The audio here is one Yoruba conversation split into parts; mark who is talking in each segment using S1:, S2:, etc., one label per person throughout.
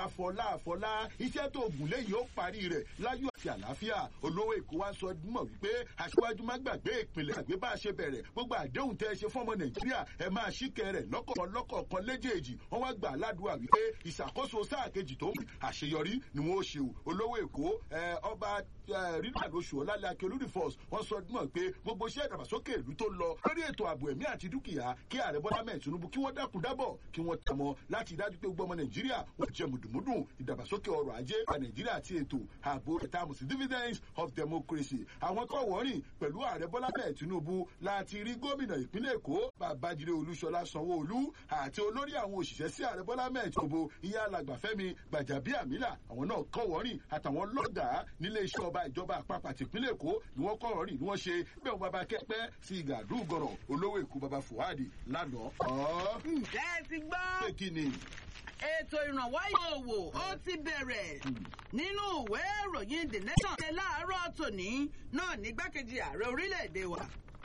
S1: àfọlá àfọlá iṣẹ́ tó gùn léyìí ó parí rẹ̀ láyọ̀ àti àlàáfíà olówó èkó wa sọ mọ̀ wípé aṣíwájú má gbàgbé ìpìlẹ̀ àgbé bá a ṣe bẹ̀rẹ̀ gbogbo àdéhùn tẹ́ ẹ ṣe fọ́mọ nàìjíríà ẹ máa ṣíkẹ́ rẹ̀ lọ́kọ̀ọ̀kan lọ́kọ̀ọ̀kan léjèèjì wọ́n wá gbà ládùúgbà wípé ìṣàkóso sáà kejì tó ń àṣeyọrí ni wọ́n ó ṣe o olówó èkó ọba rínà lóṣù ọ̀làlẹ̀ akérúdì force wọ́n sọ mọ̀ pé gbogbo iṣẹ́ ìdàgbàsókè ìlú tó lọ lórí ètò ààbò ẹ̀mí àti dúkìá kí ààrẹ bọ́lá mẹ́ẹ̀ tinubu kí wọ́n dákun dábọ̀ kí wọ́n tẹ̀ mọ́ láti dájú pé gbogbo ọmọ nàìjíríà wọ́n jẹ mùdùmùdùn ìdàgbàsókè ọrọ̀ ajé wa nàìjíríà àti ètò ààbò ìtààmù sí dividends of democracy àwọn kọ́ wọ́rìn pẹ̀lú ààrẹ bọ́lá mẹ́ẹ̀ tinubu láti rí gómìnà ìpínlẹ̀ èkó babájídé olúṣọlá sanwó-olú àti olórí àwọn òṣìṣẹ́ sí ààrẹ bọ́lá mẹ́ẹ̀ tinubu ìyá alàgbàfẹ́mi gbàjàbíàmílà àwọn náà kọ́ wọ́rìn àtàwọn lọ́gàá nílé iṣẹ́ ọba ìjọba àpapọ̀ àti ìpínlẹ̀ èkó ni wọ́n kọ́ wọ́rìn ni wọ́n ṣe bẹ́ẹ̀ wọ́n bàbá kẹ́pẹ́ sí ìgàdúgọ̀rọ̀ olówó èkó bàbá fuhadi lánàá.
S2: ǹjẹ́ ẹ ti gbọ́
S1: pé kí ni
S2: ètò ìrànwọ́ ìyòwò ó ti bẹ̀rẹ̀ nínú ìwé ìròyìn the nation ṣe láàárọ̀ tòní náà nígbàkejì ààrẹ orílẹ̀-èdè wa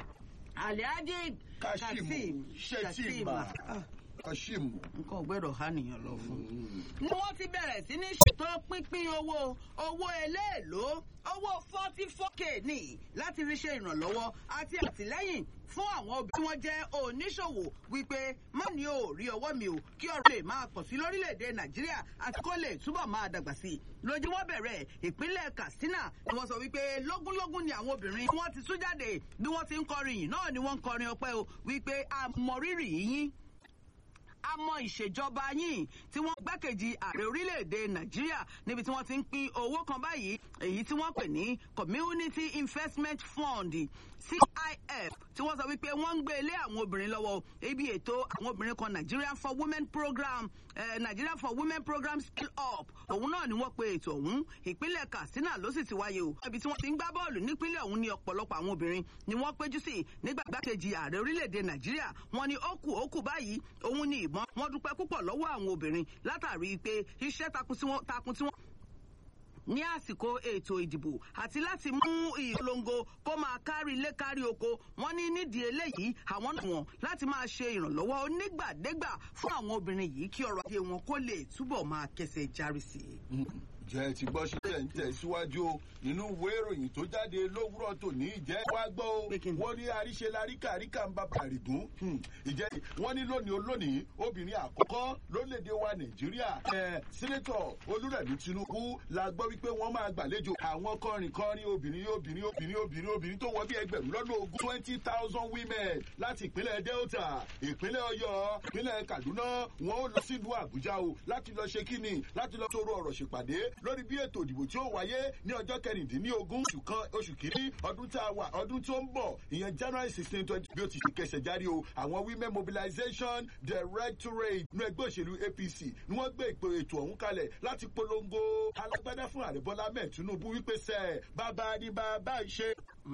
S2: alhaji
S1: kassim shettima kassim.
S2: nǹkan ò gbẹ́dọ̀ há nìyẹn lọ fún. ni wọ́n ti bẹ̀rẹ̀ sí ní ṣètò pínpín owó owó eléèló owó forty four k ní láti fi ṣe ìrànlọ́wọ́ àti àtìlẹ́yìn fún àwọn obìnrin tí wọ́n jẹ́ oníṣòwò wípé má ní o rí ọwọ́ mi o kí ọ̀rọ̀ lè máa pọ̀ sí lórílẹ̀‐èdè nàìjíríà àti kó lè túbọ̀ máa dàgbà sí i lójú wọn bẹ̀rẹ̀ ìpínlẹ̀ katsina ni wọ́n sọ wípé lógúnlógún ni àwọn obìnrin wọ́n ti tú jáde bí wọ́n ti ń kọrin yìí náà ni wọ́n ń kọrin ọpẹ́ o wípé àmọ̀rírì yín a mọ ìṣèjọba yín tí wọ́n gbákejì ààrẹ orílẹ̀-èdè nàìjíríà níbi tí wọ́n ti ń pín owó kan báyìí èyí tí wọ́n pè ní community investment fund cif tí wọ́n sọ wípé wọ́n ń gbé ilé àwọn obìnrin lọ́wọ́ ibi ètò àwọn obìnrin kan nigeria for women program eh, nigeria for women program scale up òun náà ni wọ́n pe ètò ọ̀hún ìpínlẹ̀ katsina ló sì ti wáyé o ibi tí wọ́n ti ń gbá bọ́ọ̀lù nípínlẹ̀ ọ̀hún ní ọ̀pọ̀lọpọ̀ àwọn obìnrin ni wọ́n péjú sí nígbà gbákejì ààrẹ orílẹ̀-èdè nàìjíríà wọ́n ní ó kù ó kù báyìí òun ní ìbọn wọ́n dúpẹ́ púpọ̀ lọ́wọ́ àwọn obìnrin látàrí pé iṣẹ́ takun tí wọ́n ní àsìkò ètò ìdìbò àti láti mú ìpolongo kó máa kárí ilé kárí oko wọn ní nídìí eléyìí àwọn náà wọn láti máa ṣe ìrànlọ́wọ́ onígbàdégbà fún àwọn obìnrin yìí kí ọrọ̀ ajé wọn kó lè túbọ̀ máa kẹsẹ̀ járí sí i
S1: jẹ́ ti gbọ́ sílẹ̀ ń tẹ̀síwájú o nínú ìwé ìròyìn tó jáde lówùrọ̀ tòní ìjẹ́ wá gbọ́ o wọ́n ní àríṣe laríkà àríkà ń bá bàrìgún ìjẹ́ wọ́n ní lónìí olónìí obìnrin àkọ́kọ́ lórílẹ̀‐èdè wa nàìjíríà ẹ̀ sínétọ̀ olúrẹ̀mí tinubu la gbọ́ wípé wọ́n máa gbàlejò àwọn kọrin kọrin obìnrin obìnrin obìnrin obìnrin obìnrin tó wọ́n bí ẹgbẹ̀rún lọ́nà ogún twenty thousand women láti ìpínlẹ̀ delta ìpínlẹ̀ ọyọ ìpínlẹ̀ kaduna wọn ó lọ sílùú àbújá o láti lọ ṣe kíni láti lọ sọ̀rọ̀ ọ̀rọ̀ ṣèpàdé lórí bí ètò ìdìbò tí ó wáyé ní ọjọ́ kẹrìndínlógún oṣù kan oṣù kìíní ọdún tá a wà ọdún tó ń bọ̀ ìyẹn january sixteen twenty bí ó ti ṣe kẹsẹ̀ járí o àwọn women mobilization directorate inú ẹgbẹ́ òṣèlú apc ni wọ́n gbé ìpè ètò ọ̀hún kalẹ̀ láti polongo alágbádá fún ààrẹ bọ́lá mẹ́ẹ̀ tinubu wípé sẹ́ bàbá ni bàbá ń ṣe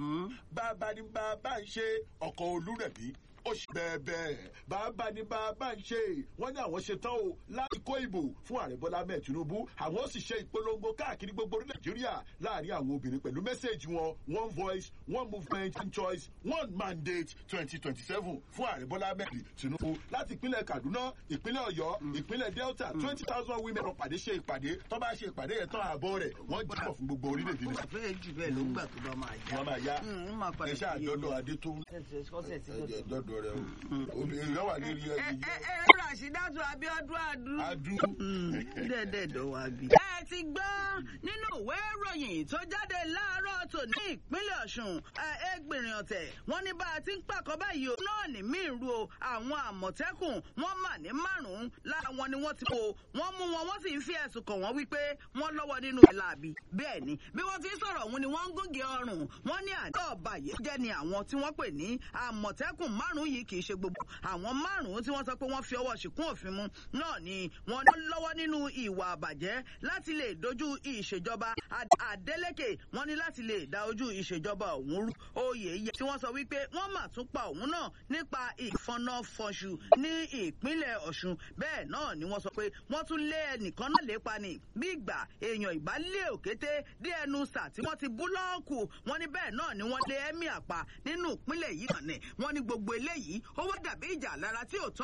S1: bàbá ni bàbá ń ṣe ọkọ̀ olúrẹ̀bí ó ṣe bẹ́ẹ̀ bẹ́ẹ̀ bàbá ni bàbá ń ṣe wọ́n ní àwọn ṣetán o láti kó ìbò fún ààrẹ bọ́lá mẹ́ẹ̀ tinubu àwọn ó sì ṣe ìpolongo káàkiri gbogbo orílẹ̀ nàìjíríà láàrin àwọn obìnrin pẹ̀lú mẹ́sẹ̀gì wọn one voice one movement one choice one mandate twenty twenty seven fún ààrẹ bọ́lá mẹ́ẹ̀ tinubu láti ìpínlẹ̀ kaduna ìpínlẹ̀ ọ̀yọ́ ìpínlẹ̀ delta twenty thousand women lọ pàdé ṣe ìpàdé tó bá ṣe ìpàdé yẹn tán àbọ̀ rẹ̀ wọ́n jìbọ̀ fún gbogbo orílẹ̀-èdè
S2: ní. bẹ́ẹ̀ jù bẹ́ẹ̀ ló gbà tó bá máa yá.
S1: wọ́n máa yá ẹ̀ṣẹ́ àdọ́dọ̀ adé tó dọ́dọ̀ rẹ o obìnrin yóò wà lórí ẹyẹ.
S2: ẹ ẹ ràṣídàtú abiodun adu.
S1: adu.
S2: dẹ́ẹ̀dẹ́ẹ̀dọ́ wa bí. ẹ ti gbọ́ nínú ìwé ìròyìn tó jáde láàárọ̀ tòní ìpínlẹ̀ ọ̀ṣun ẹgbìnrin ọ̀tẹ̀ wọ́n ní bá a ti ń pàkọ́ báyìí o náà ní mí ru o àwọn àmọ̀tẹ́kùn wọ́n mà ní márùn-ún lára wọn ni wọ́n ti kó wọ́n mú wọn wọ́n sì ń fi ẹ̀sùn kàn wọ́n wípé wọ́n lọ́wọ́ nínú ìlà àbí bẹ́ẹ̀ ni bí wọ́n ti ń sọ̀rọ̀ òun ni wọ́n ń gúnge ọrùn wọ́n ní àjọ ọ̀bàyé jẹ́ ni àwọn tí wọ́n pè ní àmọ̀tẹ́kùn márùn-ún yìí kì í ṣe gbogbo àwọn márùn-ún tí wọ́n sọ pé wọ́n fi ọwọ́ ṣìkún òfin mu náà ni wọ́n lọ́wọ́ nínú ìwà àbàjẹ́ láti lè dojú ìṣèjọba Adeleke wọ́n ní láti lè da ojú ìṣèjọba òun rú oyè yẹ tí wọ́n sọ wípé wọ́n mà tún pa òun náà nípa ìfọnáfọṣù ní ìpínlẹ̀ Ọ̀ṣun bẹ́ẹ̀ náà ni wọ́n sọ pé wọ́n tún lé ẹnìkan náà lépa ni bí ìgbà èèyàn ìbálẹ̀ òkété dé ẹnu sà tí wọ́n ti búlọ́ọ̀kù wọ́n ní bẹ́ẹ̀ náà ni wọ́n lé ẹ́mí àpá nínú ìpínlẹ̀ yìí kàn ní wọ́n ní gbogbo eléyìí ó wá dàbí ìjà lára tí ò tán